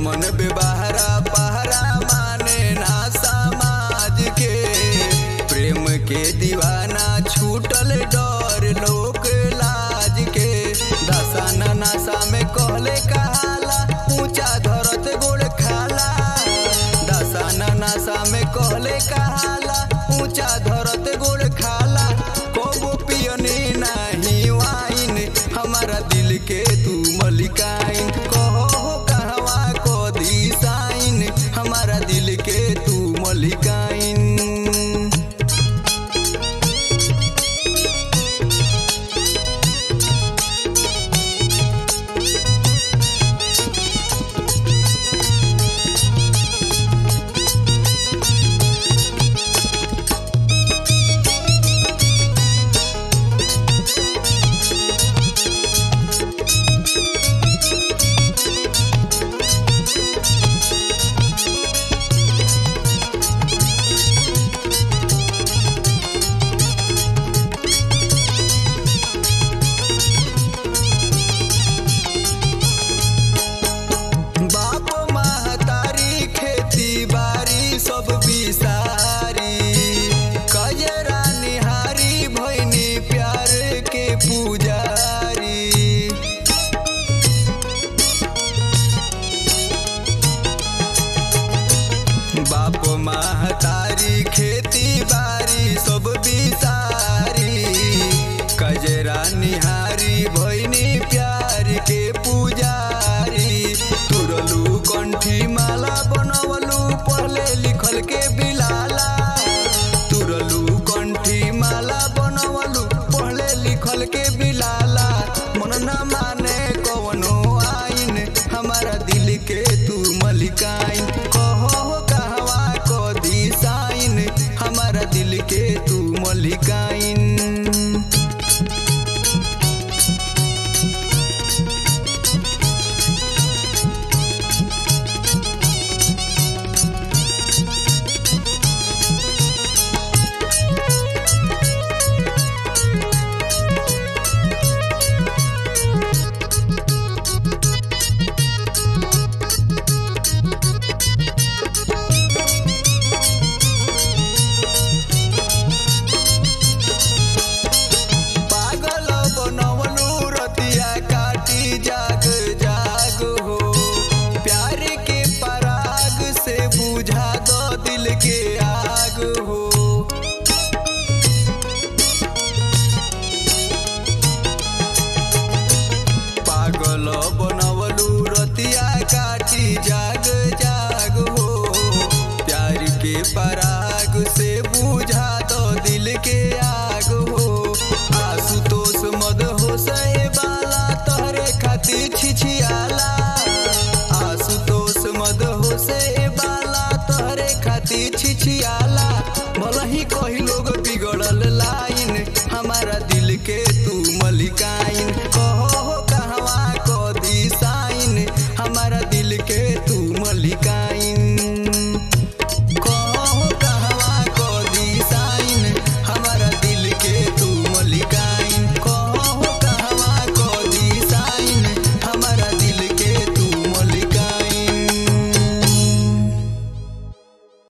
मन बेबहरा पहरा माने ना समाज के प्रेम के दीवाना छूटल डर लोक लाज के दसाना नासा में कहले कहाला ऊंचा धरत गोड़ खाला दसाना नासा में कहले कहाला ऊंचा धरत गोड़ खाला कबो पियने नाही वाइन हमारा दिल के तू मलिकाइन कहो हो कहवा को दी साइन हमारा दिल के तू मलिकाइन बाप महतारी खेती बारी सब बिसारी कजरा निहारी भैनी प्यार के पुजारी बाप महतारी खेती बारी सब बिसारी कजरा निहारी भैनी प्यार के पुजारी तुरलू कंठी माला बनवलू पढ़ले लिखल के बिलाला तुरलू कंठी माला बनवलू पढ़ले लिखल के बिलाला मन न माने कवनो आइन हमारा दिल के तू मलिकाइन कहो हो कहवा को दी साइन हमारा दिल के तू मलिकाइन पागल बनवलू रतिया काटी जाग जाग हो प्यार के पराग से बुझा दो दिल के आग हो पागल बनवलू रतिया काटी जाग जाग हो प्यार के पराग से बुझा दो दिल के आग हो आशुतोष मद हो सहे बाला तोहरे खातिर छिछियाला आशुतोष मद हो से बाला तोहरे खातिर छिछियाला भला ही कही लोग बिगड़